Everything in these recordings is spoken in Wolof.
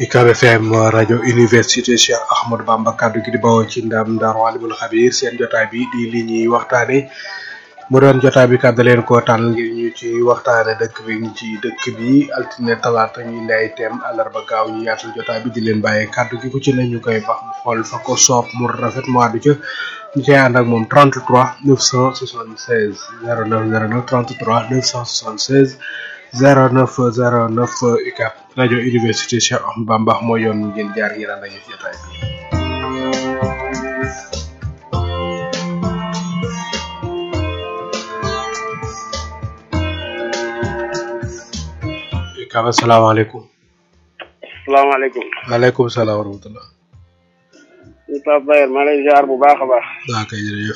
UCAB FM rajo université Cheikh Ahmadou Bamba kaddu gi di bawoo ci ndam Ndar Walimul Xabir seen jotaay bi di li ñuy waxtaane mu doon jotaay bi kàddu leen koo tànn ngir ñu ci waxtaane dëkk bi ñu ci dëkk bi altine talaata ñu indi ay thème àllarba gaaw ñu yaatal jotaay bi di leen bàyyee kàddu gi ku ci ne ñu koy bax xool fa ko soob mu rafet mu àddu ca ñu cay ànd ak moom 33 976 09 09 33 976 0909 UCAB rajo université Cheikh Ahmadou Bamba moo yoon ngeen jaar ngeen ànd ak ñu jotaay bi. UCAB asalaamaaleykum. salaamaaleykum. waaleykum salaam wa rahmatulah. ñu Pape Bayer maa lay ziar bu baax a baax. waa kay jërëjëf.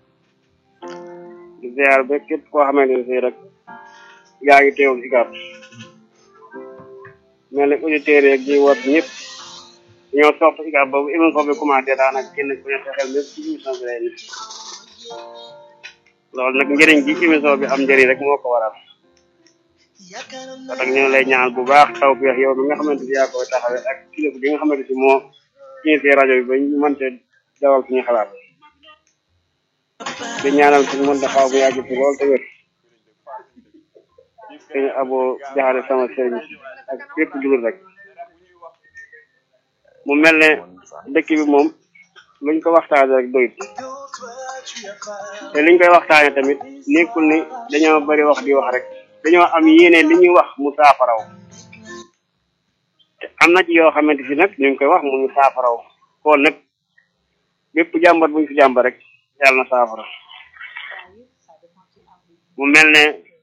di ziar ba képp koo xamante ne si rek yaa ngi teewul UCAB. mel ne auditeurs yeeg ñi wat ñëpp ñoo sopp UCAB boobu émission bi commencé daanaka kenn ku ne sa xel lépp ci émission bi lay nekk. loolu nag njëriñ gi émission bi am njëriñ rek moo ko waral. parce que ñu ngi lay ñaan bu baax taw bi yow mi nga xamante ni yaa koy taxawee ak kilifa bi nga xamante si moo initié rajo bi ba ñu mënte dawal suñu xalaat di ñaanal suñu mën taxaw bu yàgg ci lool te wér suñu abo jaxare sama sëriñ ak bépp jullit rek mu mel ne dëkk bi moom luñ ko waxtaane rek doyut te liñ koy waxtaane tamit nekkul ni dañoo bari wax di wax rek dañoo am yéene li ñuy wax mu saafaraw te am na ci yoo xamante si nag ñu ngi koy wax mu ngi saafaraw kon nag bépp jàmbat buñ fi jàmbat rek yàlla na saafara mu mel ne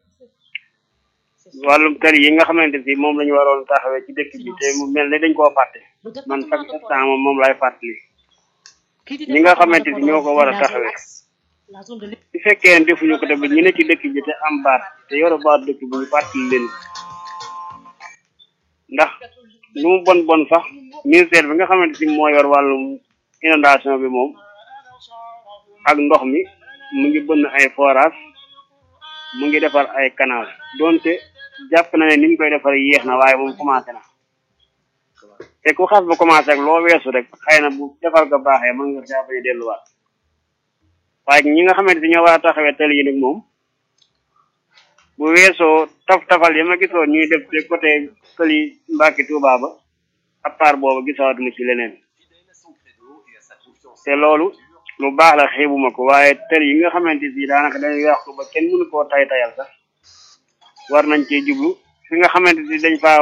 wàllum tali yi nga xamante si moom la ñu waroon taxawee ci dëkk bi te mu mel ne dañ koo fàtte man chaque instant moom moom lay fàttali ñi nga xamante si ñoo ko war a taxawee su fekkee ne defuñu ko tamit ñu ne ci dëkk bi te am baat te yore baat dëkk bi ñu fàttali leen ndax lu mu bon bon sax ministère bi nga xamante si moo yor wàllum inondation bi moom ak ndox mi mu ngi bënn ay forage mu ngi defar ay canal donte jàpp na ne ni ñu koy defar yéex na waaye moom commencé na te ku xas ba commencé ak loo weesu rek xëy na bu defar ga baaxee mën nga saa bañ a delluwaat waaye ñi nga xamante si ñoo war a taxawee tali yi nag moom bu weesoo taf tafal yi ma gisoon ñuy def te côté tali Mbàkke Tuuba ba à part boobu gisaatuma ci leneen te loolu lu baax la xeebuma ko waaye tali yi nga xamante si daanaka dañuy yàqu ba kenn mënu koo tay tayal sax war nañ cee jublu fi nga xamante si dañ faa